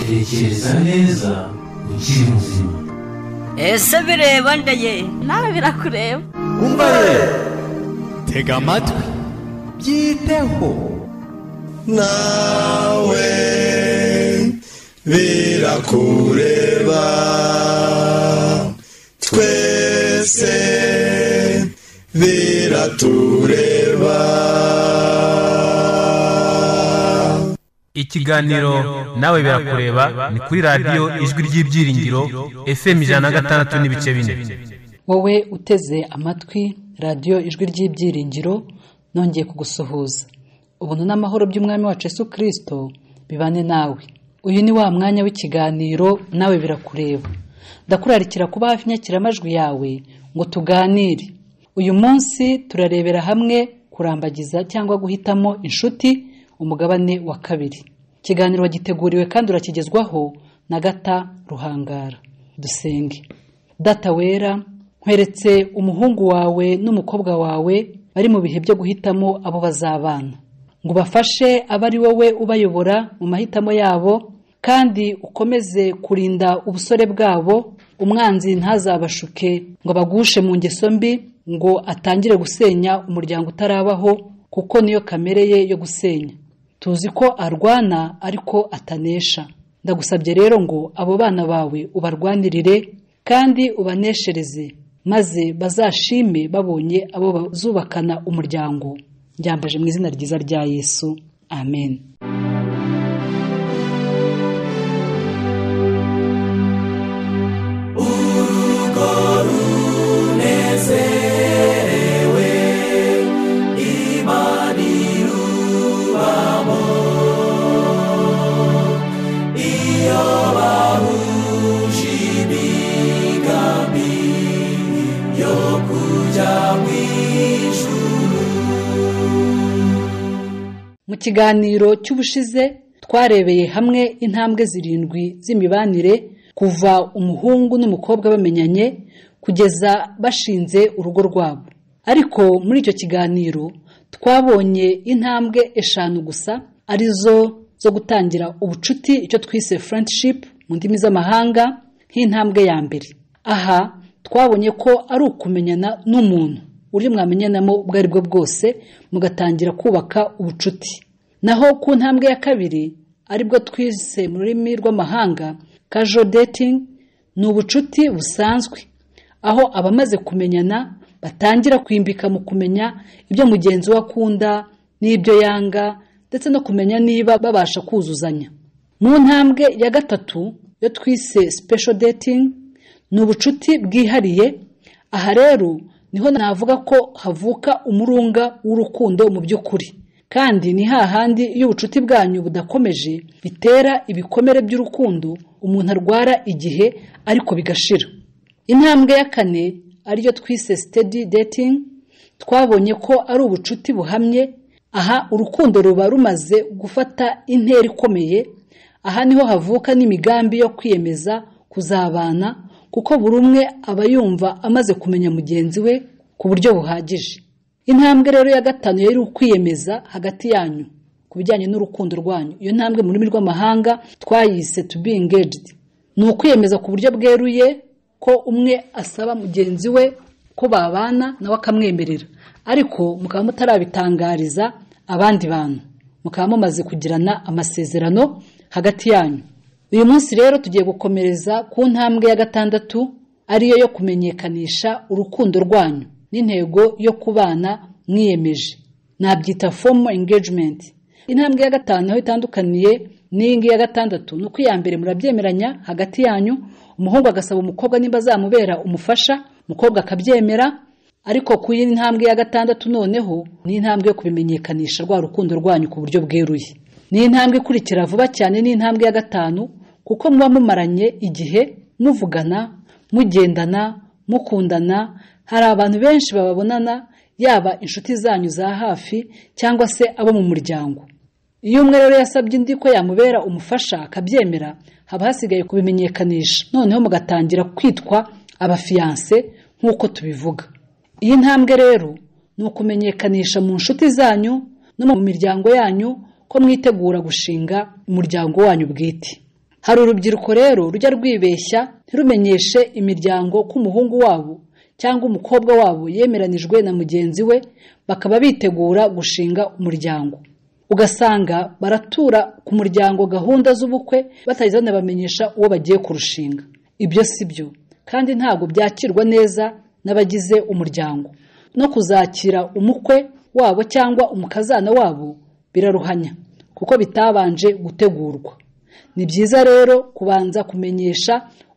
tekereza neza ukiri muzima ese bireba ndeye nawe birakureba umva rero tega amatwi byiteho nawe birakureba twese biratureba ikiganiro nawe birakureba ni kuri radiyo ijwi ry'ibyiringiro fm ijana na gatandatu n'ibice bine wowe uteze amatwi radiyo ijwi ry'ibyiringiro nongeye kugusuhuza ubuntu n'amahoro by'umwami wacu Yesu kirisito bibane nawe uyu ni wa mwanya w'ikiganiro nawe birakureba ndakurarikira kuba hafi inyakiramajwi yawe ngo tuganire uyu munsi turarebera hamwe kurambagiza cyangwa guhitamo inshuti umugabane wa kabiri ikiganiro wagiteguriwe kandi urakigezwaho na gata ruhangara dusenge data wera nkweretse umuhungu wawe n'umukobwa wawe bari mu bihe byo guhitamo abo bazabana ngo ubafashe abe ari wowe ubayobora mu mahitamo yabo kandi ukomeze kurinda ubusore bwabo umwanzi ntazabashuke ngo abagushe mu ngeso mbi ngo atangire gusenya umuryango utarabaho kuko niyo kamere ye yo gusenya tuzi ko arwana ariko atanesha ndagusabye rero ngo abo bana bawe ubarwanirire kandi ubaneshereze maze bazashime babonye abo bazubakana umuryango ryambaje mu izina ryiza rya yesu amen urugo runezerewe imana irubamo iyo bahuje imigambi yo kujya mu ijuru mu kiganiro cy'ubushize twarebeye hamwe intambwe zirindwi z'imibanire kuva umuhungu n'umukobwa bamenyanye kugeza bashinze urugo rwabo ariko muri icyo kiganiro twabonye intambwe eshanu gusa arizo zo gutangira ubucuti icyo twise friendship mu ndimi z'amahanga nk'intambwe ya mbere aha twabonye ko ari ukumenyana n'umuntu uburyo mwamenyanamo ubwo ari bwo bwose mugatangira kubaka ubucuti naho ku ntambwe ya kabiri aribwo twise mu rurimi rw'amahanga casual dating ni ubucuti busanzwe aho abamaze kumenyana batangira kwimbika mu kumenya ibyo mugenzi we akunda n'ibyo yanga ndetse no kumenya niba babasha kuzuzanya mu ntambwe ya gatatu yo twise special dating ni ubucuti bwihariye aha rero niho navuga ko havuka umurunga w'urukundo mu by'ukuri kandi ni hahandi iyo ubucuti bwanyu budakomeje bitera ibikomere by'urukundo umuntu arwara igihe ariko bigashira intambwe ya kane ariyo twise steady dating twabonye ko ari ubucuti buhamye aha urukundo ruba rumaze gufata intera ikomeye aha niho havuka n'imigambi yo kwiyemeza kuzabana kuko buri umwe aba yumva amaze kumenya mugenzi we ku buryo buhagije intambwe rero ya gatanu yari ukwiyemeza hagati yanyu ku bijyanye n'urukundo rwanyu iyo ntambwe mu rurimi rw'amahanga twayise to be engaged ni ukwiyemeza ku buryo bweruye ko umwe asaba mugenzi we ko babana nawe akamwemerera ariko mukaba mutarabitangariza abandi bantu mukaba mumaze kugirana amasezerano hagati yanyu uyu munsi rero tugiye gukomereza ku ntambwe ya gatandatu ariyo yo kumenyekanisha urukundo rwanyu n'intego yo kubana mwiyemeje nabyita fomo engagement intambwe ya gatanu aho itandukaniye n'iyi ngiyi ya gatandatu ni uko iya mbere murabyemeranya hagati yanyu umuhungu agasaba umukobwa nimba azamubera umufasha umukobwa akabyemera ariko ku yindi ntambwe ya gatandatu noneho ni intambwe yo kubimenyekanisha rwa rukundo rwanyu ku buryo bweruye ni intambwe ikurikira vuba cyane ni intambwe ya gatanu kuko muba mumaranye igihe muvugana mugendana mukundana hari abantu benshi bababonana yaba inshuti zanyu za hafi cyangwa se abo mu muryango iyo umwe rero yasabye undi ko yamubera umufasha akabyemera haba hasigaye kubimenyekanisha noneho mugatangira kwitwa abafiyanse nk'uko tubivuga iyi ntambwe rero ni ukumenyekanisha mu nshuti zanyu no mu miryango yanyu ko mwitegura gushinga umuryango wanyu bwite hari urubyiruko rero rujya rwibeshya ntirumenyeshe imiryango ko umuhungu wabo cyangwa umukobwa wabo yemeranijwe na mugenzi we bakaba bitegura gushinga umuryango ugasanga baratura ku muryango gahunda z'ubukwe batageze banabamenyesha uwo bagiye kurushinga ibyo si byo kandi ntabwo byakirwa neza n'abagize umuryango no kuzakira umukwe wabo cyangwa umukazana wabo biraruhanya kuko bitabanje gutegurwa ni byiza rero kubanza kumenyesha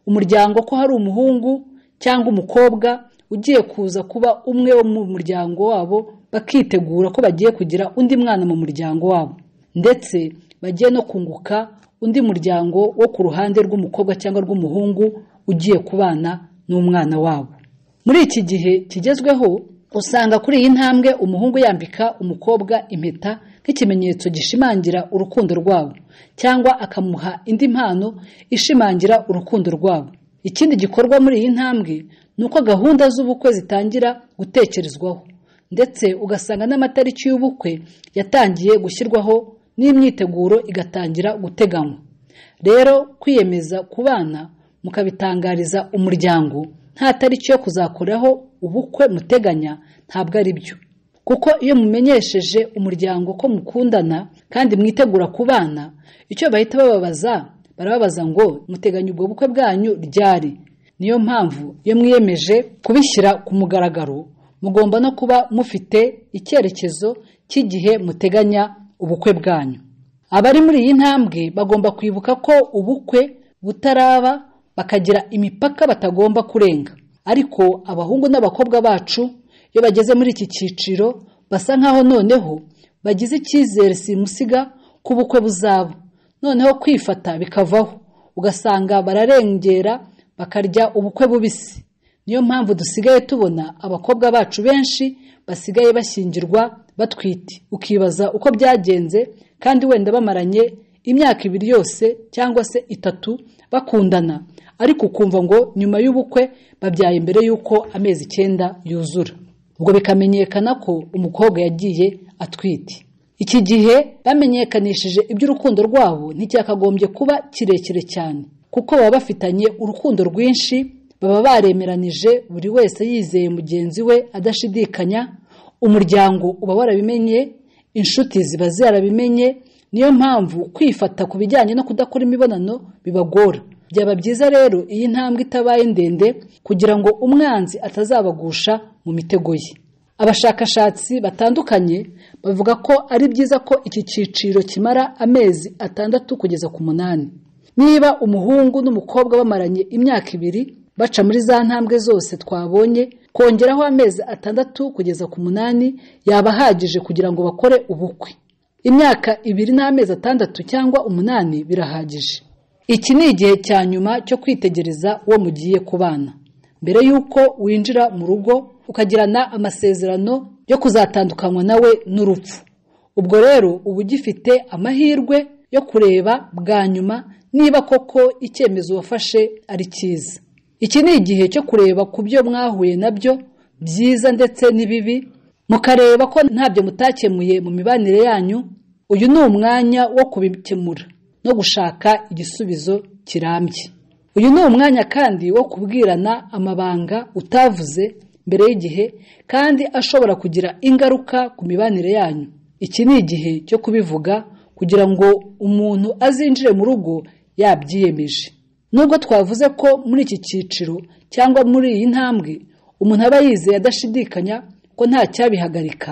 umuryango ko hari umuhungu cyangwa umukobwa ugiye kuza kuba umwe wo mu muryango wabo bakitegura ko bagiye kugira undi mwana mu muryango wabo ndetse bagiye no kunguka undi muryango wo ku ruhande rw'umukobwa cyangwa rw'umuhungu ugiye kubana n'umwana wabo muri iki gihe kigezweho usanga kuri iyi ntambwe umuhungu yambika umukobwa impeta nk'ikimenyetso gishimangira urukundo rwabo cyangwa akamuha indi mpano ishimangira urukundo rwabo ikindi gikorwa muri iyi ntambwe ni uko gahunda z'ubukwe zitangira gutekerezwaho ndetse ugasanga n'amatariki y'ubukwe yatangiye gushyirwaho n'imyiteguro igatangira guteganywa rero kwiyemeza ku bana mukabitangariza umuryango nta tariki yo kuzakoraho ubukwe muteganya ntabwo ari byo kuko iyo mumenyesheje umuryango ko mukundana kandi mwitegura ku bana icyo bahita bababaza barababaza ngo muteganya ubwo bukwe bwanyu ryari niyo mpamvu iyo mwiyemeje kubishyira ku mugaragaro mugomba no kuba mufite icyerekezo cy'igihe muteganya ubukwe bwanyu abari muri iyi ntambwe bagomba kwibuka ko ubukwe butaraba bakagira imipaka batagomba kurenga ariko abahungu n'abakobwa bacu iyo bageze muri iki cyiciro basa nk'aho noneho bagize icyizere simusiga ko ubukwe buzaba noneho kwifata bikavaho ugasanga bararengera bakarya ubukwe bubisi niyo mpamvu dusigaye tubona abakobwa bacu benshi basigaye bashyingirwa batwite ukibaza uko byagenze kandi wenda bamaranye imyaka ibiri yose cyangwa se itatu bakundana ariko ukumva ngo nyuma y'ubukwe babyaye mbere y'uko amezi icyenda yuzura ubwo bikamenyekana ko umukobwa yagiye atwite iki gihe bamenyekanishije iby'urukundo rwabo nticyakagombye kuba kirekire cyane kuko baba bafitanye urukundo rwinshi baba baremeranije buri wese yizeye mugenzi we adashidikanya umuryango uba warabimenye inshuti ziba zarabimenye niyo mpamvu kwifata ku bijyanye no kudakora imibonano bibagora byaba byiza rero iyi ntambwe itabaye ndende kugira ngo umwanzi atazabagusha mu mitego ye abashakashatsi batandukanye bavuga ko ari byiza ko iki cyiciro kimara amezi atandatu kugeza ku munani niba umuhungu n'umukobwa bamaranye imyaka ibiri baca muri za ntambwe zose twabonye kongeraho amezi atandatu kugeza ku munani yaba ahagije kugira ngo bakore ubukwe imyaka ibiri n'amezi atandatu cyangwa umunani birahagije iki ni igihe cya nyuma cyo kwitegereza uwo mugiye kubana mbere y'uko winjira mu rugo ukagirana amasezerano yo kuzatandukanywa nawe n'urupfu ubwo rero uba ugifite amahirwe yo kureba bwa nyuma niba koko icyemezo wafashe ari cyiza iki ni igihe cyo kureba ku byo mwahuye nabyo byiza ndetse n'ibibi mukareba ko ntabyo mutakemuye mu mibanire yanyu uyu ni umwanya wo kubikemura no gushaka igisubizo kirambye uyu ni umwanya kandi wo kubwirana amabanga utavuze mbere y'igihe kandi ashobora kugira ingaruka ku mibanire yanyu iki ni igihe cyo kubivuga kugira ngo umuntu azinjire mu rugo yabyiyemeje nubwo twavuze ko muri iki cyiciro cyangwa muri iyi ntambwe umuntu aba yizeye adashidikanya ko nta cyabihagarika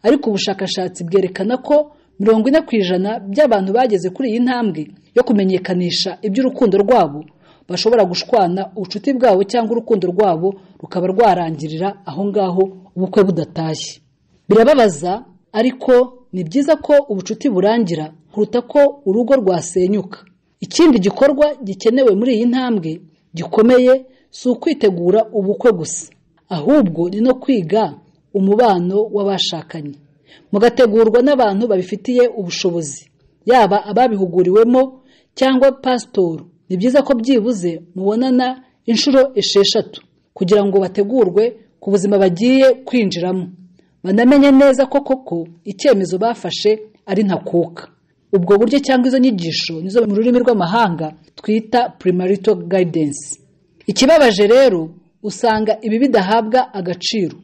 ariko ubushakashatsi bwerekana ko mirongo ine ku ijana by'abantu bageze kuri iyi ntambwe yo kumenyekanisha iby'urukundo rwabo bashobora gushwana ubucuti bwabo cyangwa urukundo rwabo rukaba rwarangirira aho ngaho ubukwe budatashye birababaza ariko ni byiza ko ubucuti burangira kuruta ko urugo rwasenyuka ikindi gikorwa gikenewe muri iyi ntambwe gikomeye si ukwitegura ubukwe gusa ahubwo ni no kwiga umubano w'abashakanye mugategurwa n'abantu babifitiye ubushobozi yaba ababihuguriwemo cyangwa pasitoro ni byiza ko byibuze mubonana inshuro esheshatu kugira ngo bategurwe ku buzima bagiye kwinjiramo banamenye neza ko koko icyemezo bafashe ari ntakuka ubwo buryo cyangwa izo nyigisho nizo mu rurimi rw'amahanga twita primarital guidance ikibabaje rero usanga ibi bidahabwa agaciro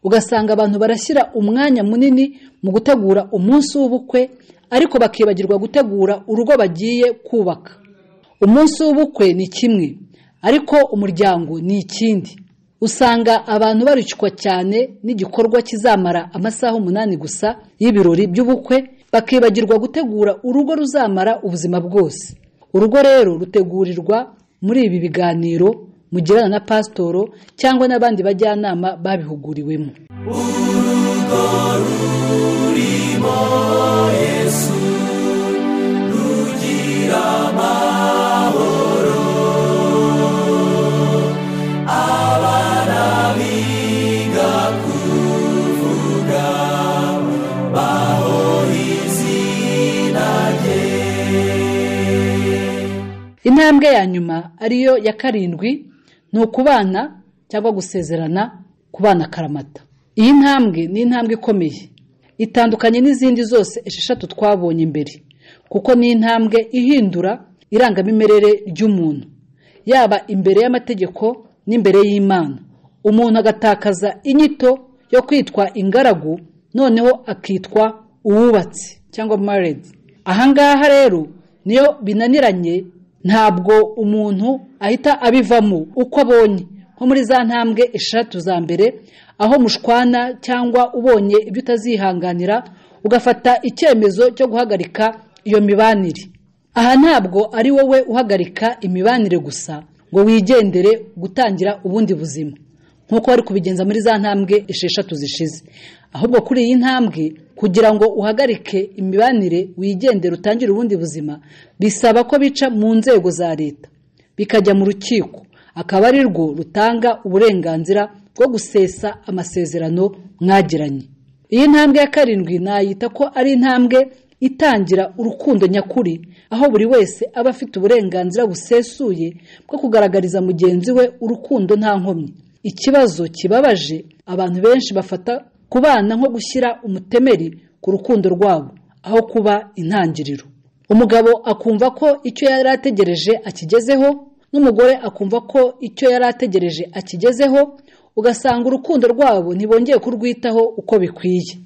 ugasanga abantu barashyira umwanya munini mu gutegura umunsi w'ubukwe ariko bakibagirwa gutegura urugo bagiye kubaka umunsi w'ubukwe ni kimwe ariko umuryango ni ikindi usanga abantu baricwa cyane n'igikorwa kizamara amasaha umunani gusa y'ibirori by'ubukwe bakibagirwa gutegura urugo ruzamara ubuzima bwose urugo rero rutegurirwa muri ibi biganiro mugirana na pasitoro cyangwa n'abandi bajyanama babihuguriwemo intambwe ya nyuma ariyo ya karindwi ni ukubana cyangwa gusezerana ku bana karamata iyi ntambwe ni intambwe ikomeye itandukanye n'izindi zose esheshatu twabonye imbere kuko ni intambwe ihindura irangamimerere ry'umuntu yaba imbere y'amategeko n'imbere y'imana umuntu agatakaza inyito yo kwitwa ingaragu noneho akitwa uwubatse cyangwa maredi ahangaha rero niyo binaniranye ntabwo umuntu ahita abivamo uko abonye nko muri za ntambwe eshatu za mbere aho mushwana cyangwa ubonye ibyo utazihanganira ugafata icyemezo cyo guhagarika iyo mibanire aha ntabwo ari wowe uhagarika imibanire gusa ngo wigendere gutangira ubundi buzima nk'uko bari kubigenza muri za ntambwe esheshatu zishize ahubwo kuri iyi ntambwe kugira ngo uhagarike imibanire wigendere utangire ubundi buzima bisaba ko bica mu nzego za leta bikajya mu rukiko akaba ari rwo rutanga uburenganzira bwo gusesa amasezerano mwagiranye iyi ntambwe ya karindwi nayita ko ari intambwe itangira urukundo nyakuri aho buri wese aba afite uburenganzira busesuye bwo kugaragariza mugenzi we urukundo nta nkomyi ikibazo kibabaje abantu benshi bafata kubana nko gushyira umutemeri ku rukundo rwabo aho kuba intangiriro umugabo akumva ko icyo yari ategereje akigezeho n'umugore akumva ko icyo yari ategereje akigezeho ugasanga urukundo rwabo ntibongeye kurwitaho uko bikwiye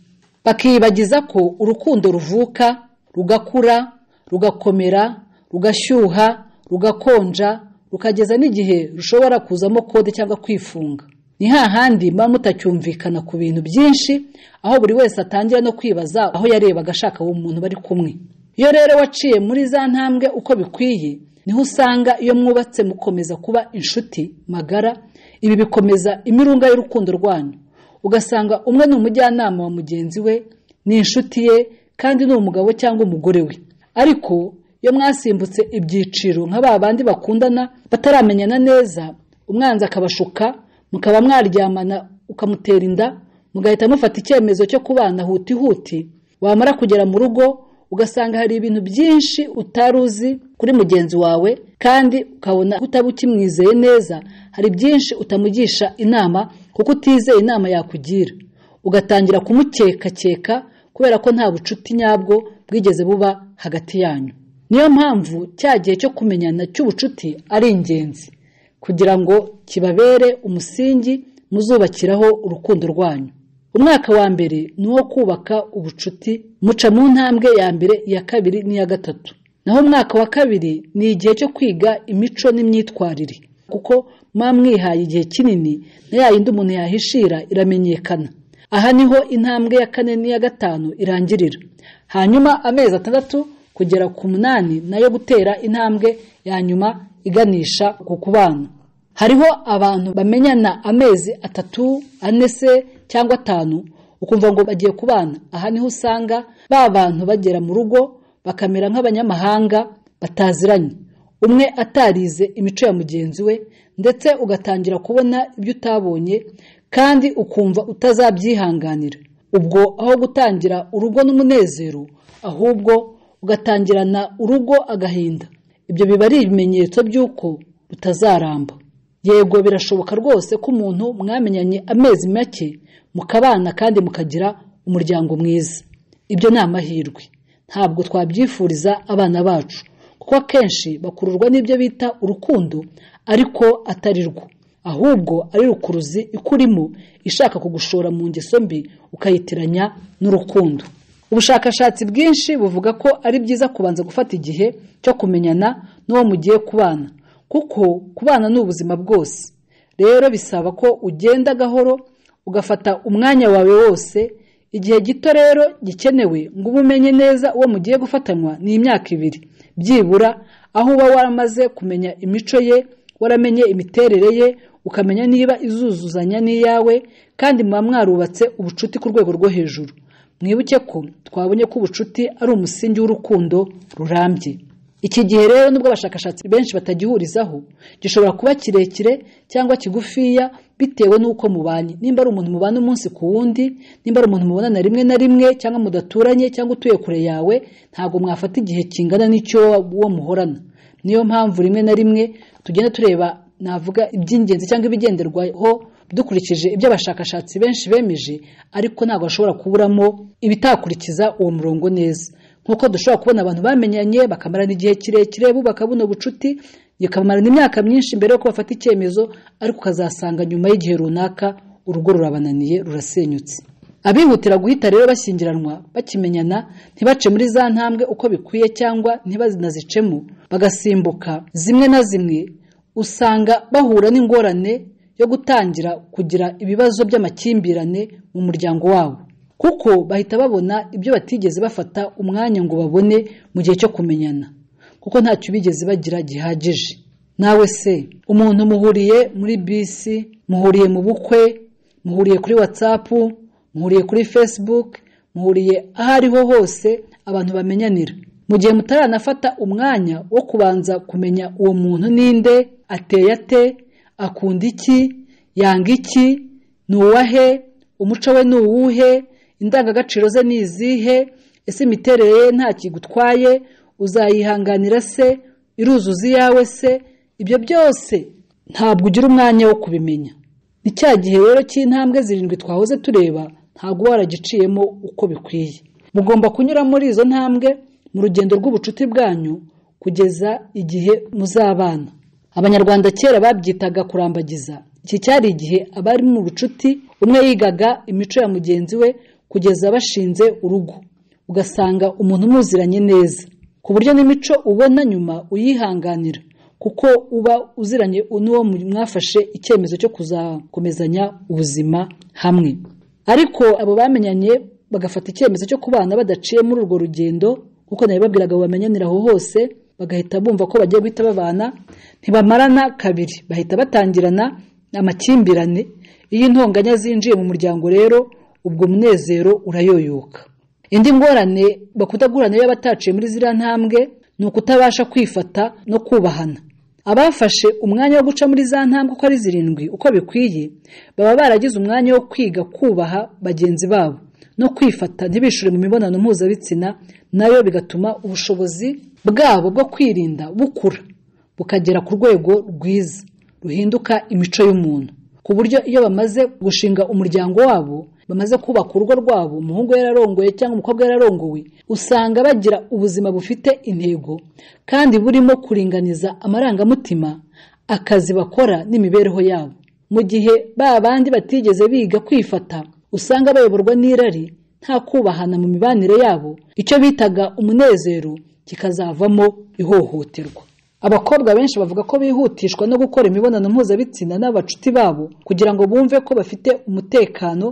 bakibagiza ko urukundo ruvuka rugakura rugakomera rugashyuha rugakonja rukageza n'igihe rushobora kuzamo kode cyangwa kwifunga ni hahandi muba mutacyumvikana ku bintu byinshi aho buri wese atangira no kwibaza aho yarebaga ashaka uwo muntu bari kumwe iyo rero waciye muri za ntambwe uko bikwiye niho usanga iyo mwubatse mukomeza kuba inshuti magara ibi bikomeza imirunga y'urukundo rwanyu ugasanga umwe ni umujyanama wa mugenzi we ni inshuti ye kandi ni umugabo cyangwa umugore we ariko iyo mwasimbutse ibyiciro nka ba bandi bakundana bataramenyana neza umwanzi akabashuka mukaba mwaryamana ukamutera inda mugahita mufata icyemezo cyo kubana huti huti wamara kugera mu rugo ugasanga hari ibintu byinshi utari uzi kuri mugenzi wawe kandi ukabona utaba ukimwizeye neza hari byinshi utamugisha inama kuko utizeye inama yakugira ugatangira kumukekakeka kubera ko nta bucuti nyabwo bwigeze buba hagati yanyu niyo mpamvu cya gihe cyo kumenyana cy'ubucuti ari ingenzi kugira ngo kibabere umusingi muzubakiraho urukundo rwanyu umwaka wa mbere ni uwo kubaka ubucuti muca mu ntambwe ya mbere iya kabiri n'iya gatatu naho umwaka wa kabiri ni igihe cyo kwiga imico n'imyitwarire kuko muba mwihaye igihe kinini na ya yindi umuntu yahishira iramenyekana aha niho intambwe ya kane n'iya gatanu irangirira hanyuma amezi atandatu kugera ku munani nayo gutera intambwe ya nyuma iganisha ku kubana hariho abantu bamenyana amezi atatu ane se cyangwa atanu ukumva ngo bagiye kubana aha niho usanga ba bantu bagera mu rugo bakamera nk'abanyamahanga bataziranye umwe atarize imico ya mugenzi we ndetse ugatangira kubona ibyo utabonye kandi ukumva utazabyihanganira ubwo aho gutangira urugo n'umunezero ahubwo ugatangirana urugo agahinda ibyo biba ari ibimenyetso by'uko rutazaramba yego birashoboka rwose ko umuntu mwamenyanye amezi make mukabana kandi mukagira umuryango mwiza ibyo ni amahirwe ntabwo twabyifuriza abana bacu kuko akenshi bakururwa n'ibyo bita urukundo ariko atari rwo ahubwo ari rukuruzi ikurimo ishaka kugushora mu ngeso mbi ukayitiranya n'urukundo ubushakashatsi bwinshi buvuga ko ari byiza kubanza gufata igihe cyo kumenyana n'uwo mugiye kubana kuko kubana ni ubuzima bwose rero bisaba ko ugenda gahoro ugafata umwanya wawe wose igihe gito rero gikenewe ngo ube umenye neza uwo mugiye gufatanywa ni imyaka ibiri byibura aho uba waramaze kumenya imico ye waramenye imiterere ye ukamenya niba izuzuzanya n'iyawe kandi muba mwarubatse ubucuti ku rwego rwo hejuru mwibuke ko twabonye ko ubucuti ari umusingi w'urukundo rurambye iki gihe rero nubwo abashakashatsi benshi batagihurizaho gishobora kuba kirekire cyangwa kigufiya bitewe n'uko mubanye nimba ari umuntu mubana umunsi ku wundi nimba ari umuntu mubonana rimwe na rimwe cyangwa mudaturanye cyangwa utuye kure yawe ntabwo mwafata igihe kingana n'icyo uwo muhorana niyo mpamvu rimwe na rimwe tugenda tureba navuga iby'ingenzi cyangwa ibigenderwaho dukurikije ibyo abashakashatsi benshi bemeje ariko ntabwo bashobora kuburamo ibitakurikiza uwo murongo neza nk'uko dushobora kubona abantu bamenyanye bakamarana igihe kirekire bubaka buno bucuti bikamarana imyaka myinshi mbere yuko bafata icyemezo ariko ukazasanga nyuma y'igihe runaka urugo rurabananiye rurasenyutse abihutira guhita rero bashyingiranwa bakimenyana ntibace muri za ntambwe uko bikwiye cyangwa ntibanazicemo bagasimbuka zimwe na zimwe usanga bahura n'ingorane yo gutangira kugira ibibazo by'amakimbirane mu muryango wabo kuko bahita babona ibyo batigeze bafata umwanya ngo babone mu gihe cyo kumenyana kuko ntacyo bigeze bagira gihagije nawe se umuntu muhuriye muri bisi muhuriye mu bukwe muhuriye kuri watsapu muhuriye kuri facebook muhuriye aho ariho hose abantu bamenyanira mu gihe mutaranafata umwanya wo kubanza kumenya uwo muntu ninde ateye ate akunda iki yanga iki ni uwahe umuco we ni uwuhe indangagaciro ze ni izihe ese imiterere ye nta kigutwaye uzayihanganira se iruzuza iyawe se ibyo byose ntabwo ugira umwanya wo kubimenya ni cya gihe rero cy'intambwe zirindwi twahoze tureba ntabwo uba waragiciyemo uko bikwiye mugomba kunyura muri izo ntambwe mu rugendo rw'ubucuti bwanyu kugeza igihe muzabana abanyarwanda kera babyitaga kurambagiza iki cyari igihe abari mu bucuti umwe yigaga imico ya mugenzi we kugeza bashinze urugo ugasanga umuntu umuziranye neza ku buryo n'imico ubona nyuma uyihanganira kuko uba uziranye n'uwo mwafashe icyemezo cyo kuzakomezanya ubuzima hamwe ariko abo bamenyanye bagafata icyemezo cyo kubana badaciye muri urwo rugendo kuko nabibabwiraga ngo bamenyanire aho hose bagahita bumva ko bagiye guhita babana ntibamarana kabiri bahita batangirana amakimbirane iyo intonganya zinjiye mu muryango rero ubwo munezero urayoyoka indi ngorane bakunda guhura nayo bataciye muri ziriya ntambwe ni ukutabasha kwifata no kubahana abafashe umwanya wo guca muri za ntambwe uko ari zirindwi uko bikwiye baba baragize umwanya wo kwiga kubaha bagenzi babo no kwifata ntibishure mu mibonano mpuzabitsina nayo bigatuma ubushobozi bwabo bwo kwirinda bukura bukagera ku rwego rwiza ruhinduka imico y'umuntu ku buryo iyo bamaze gushinga umuryango wabo bamaze kubaka urugo rwabo umuhungu yararongoye cyangwa umukobwa yararongowe usanga bagira ubuzima bufite intego kandi burimo kuringaniza amarangamutima akazi bakora n'imibereho yabo mu gihe ba bandi batigeze biga kwifata usanga bayoborwa n'irari nta kubahana mu mibanire yabo icyo bitaga umunezero kikazavamo ihohoterwa abakobwa benshi bavuga ko bihutishwa no gukora imibonano mpuzabitsina n'abacuti babo kugira ngo bumve ko bafite umutekano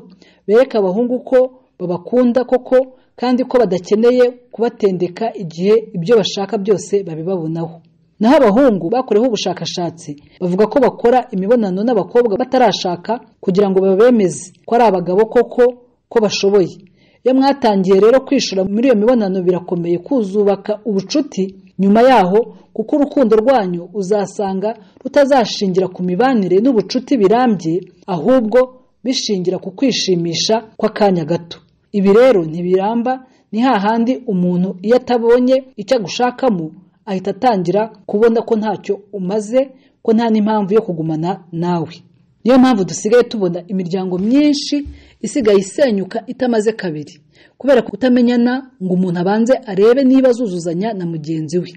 bereke abahungu ko babakunda koko kandi ko badakeneye kubatendeka igihe ibyo bashaka byose babibabonaho naho abahungu bakoreho ubushakashatsi bavuga ko bakora imibonano n'abakobwa batarashaka kugira ngo babemeze ko ari abagabo koko ko bashoboye iyo mwatangiye rero kwishura muri iyo mibonano birakomeye kuzubaka ubucuti nyuma yaho kuko urukundo rwanyu uzasanga rutazashingira ku mibanire n'ubucuti birambye ahubwo bishingira ku kwishimisha kw'akanya gato ibi rero ntibiramba ni hahandi umuntu iyo atabonye icyo agushakamo ahita atangira kubona ko ntacyo umaze ko nta n'impamvu yo kugumana nawe niyo mpamvu dusigaye tubona imiryango myinshi isigaye isenyuka itamaze kabiri kubera kutamenyana ngo umuntu abanze arebe niba azuzuzanya na mugenzi we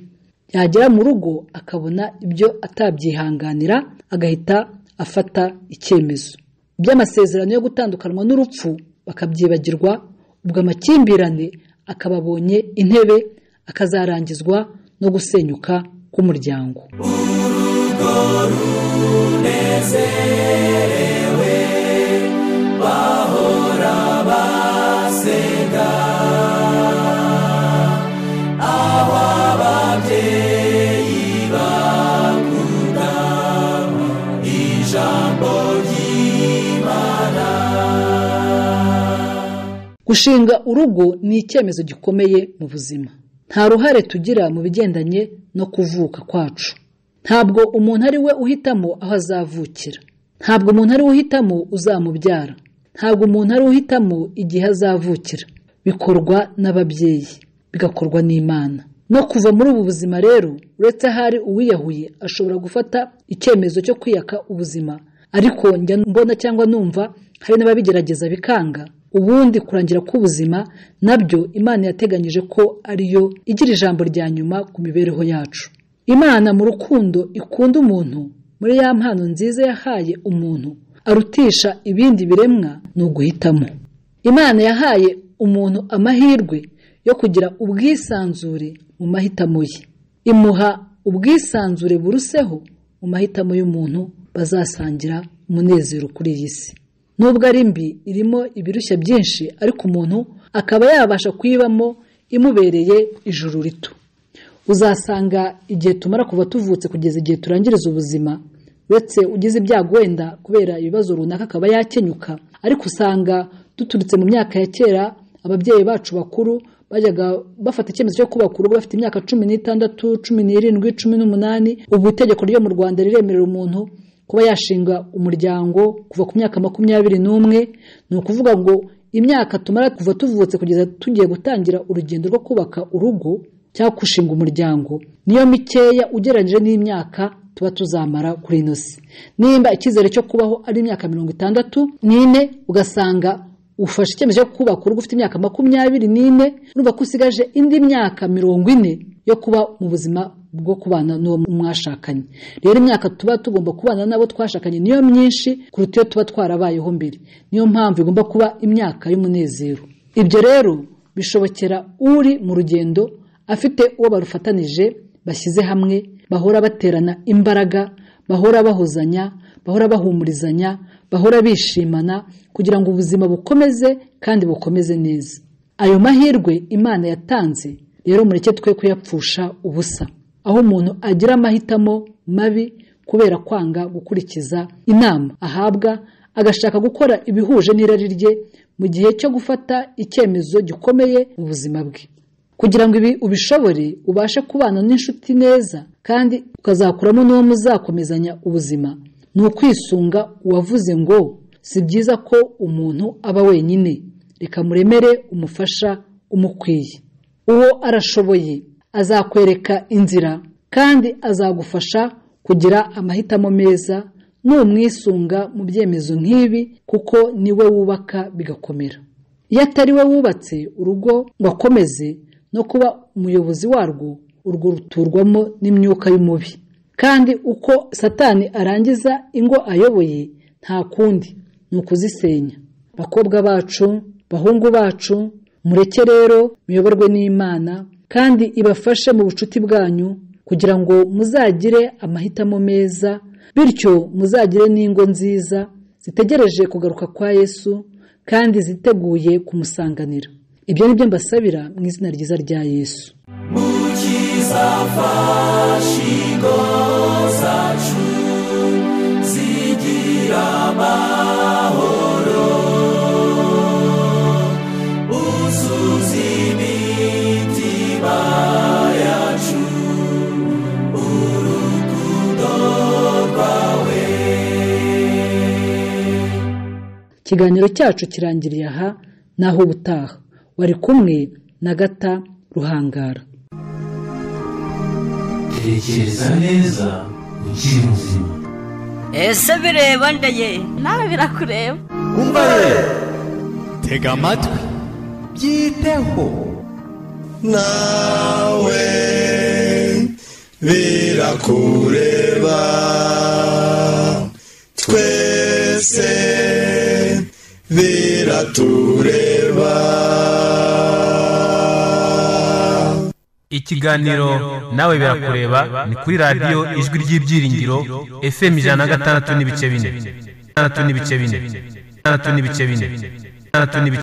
yagera mu rugo akabona ibyo atabyihanganira agahita afata icyemezo iby'amasezerano yo gutandukanwa n'urupfu bakabyibagirwa ubwo amakimbirane akaba abonye intebe akazarangizwa no gusenyuka k'umuryango gushinga urugo ni icyemezo gikomeye mu buzima nta ruhare tugira mu bigendanye no kuvuka kwacu ntabwo umuntu ari we uhitamo aho azavukira ntabwo umuntu ari we uhitamo uzamubyara ntabwo umuntu ari we uhitamo igihe azavukira bikorwa n'ababyeyi bigakorwa n'imana no kuva muri ubu buzima rero uretse ahari uwiyahuye ashobora gufata icyemezo cyo kwiyaka ubuzima ariko njya mbona cyangwa numva hari n'ababigerageza bikanga ubundi kurangira k'ubuzima nabyo imana yateganyije ko ariyo igira ijambo rya nyuma ku mibereho yacu imana mu rukundo ikunda umuntu muri ya mpano nziza yahaye umuntu arutisha ibindi biremwa ni uguhitamo imana yahaye umuntu amahirwe yo kugira ubwisanzure mu mahitamo ye imuha ubwisanzure buruseho mu mahitamo y'umuntu bazasangira umunezero kuri iyi si nubwo ari mbi irimo ibirushya byinshi ariko umuntu akaba yabasha kuyibamo imubereye ijuru rito uzasanga igihe tumara kuva tuvutse kugeza igihe turangiriza ubuzima uretse ugize ibyago wenda kubera ibibazo runaka akaba yakenyuka ariko usanga duturutse mu myaka ya kera ababyeyi bacu bakuru bajyaga bafata icyemezo cyo kubaka urugo bafite imyaka cumi n'itandatu cumi n'irindwi cumi n'umunani ubu itegeko ryo mu rwanda riremerera umuntu kuba yashinga umuryango kuva ku myaka makumyabiri n'umwe ni ukuvuga ngo imyaka tumara kuva tuvutse kugeza tugiye gutangira urugendo rwo kubaka urugo cyangwa gushinga umuryango niyo mikeya ugereranyije n'imyaka tuba tuzamara kuri ino si nimba icyizere cyo kubaho ari imyaka mirongo itandatu n'ine ugasanga ufashe icyemezo cyo kubaka urugo ufite imyaka makumyabiri n'ine urumva ko usigaje indi myaka mirongo ine yo kuba mu buzima bwo kubana n'uwo mwashakanye rero imyaka tuba tugomba kubana n'abo twashakanye niyo myinshi kuruta iyo tuba twarabayeho mbere niyo mpamvu igomba kuba imyaka y'umunezero ibyo rero bishobokera uri mu rugendo afite uwo barufatanije bashyize hamwe bahora baterana imbaraga bahora bahozanya bahora bahumurizanya bahora bishimana kugira ngo ubuzima bukomeze kandi bukomeze neza ayo mahirwe imana yatanze rero mureke twe kuyapfusha ubusa aho umuntu agira amahitamo mabi kubera kwanga gukurikiza inama ahabwa agashaka gukora ibihuje n'irari rye mu gihe cyo gufata icyemezo gikomeye mu buzima bwe kugira ngo ibi ubishobore ubashe kubana n'inshuti neza kandi ukazakuramo n'uwo muzakomezanya ubuzima ni ukwisunga uwavuze ngo si byiza ko umuntu aba wenyine reka muremere umufasha umukwiye uwo arashoboye azakwereka inzira kandi azagufasha kugira amahitamo meza n'umwisunga mu byemezo nk'ibi kuko niwe wubaka bigakomera iyo atari we wubatse urugo ngo akomeze no kuba umuyobozi warwo urwo ruturwamo n'imyuka y'umubi kandi uko satani arangiza ingo ayoboye nta kundi ni ukuzisenya bakobwa bacu bahungu bacu mureke rero muyoborwe n'imana kandi ibafashe mu bucuti bwanyu kugira ngo muzagire amahitamo meza bityo muzagire n'ingo nziza zitegereje kugaruka kwa yesu kandi ziteguye kumusanganira ibyo ni byo mbasabira mu izina ryiza rya yesu mukizafashingo zacu zigira amahoro uzuza imitima yacu urukundo rwawe ikiganiro cyacu kirangiriye aha naho ubutaha wari kumwe na gata ruhangara tekereza neza ukiri muzima ese bireba ndaye nawe birakureba umva ye tega amatwi byiteho nawe birakureba twese biratureba ikiganiro nawe birakureba ni kuri radiyo ijwi ry'ibyiringiro fm ijana na gatandatu n'ibice bine gatandatu n'ibice bine gatandatu n'ibice bine gatandatu n'ibice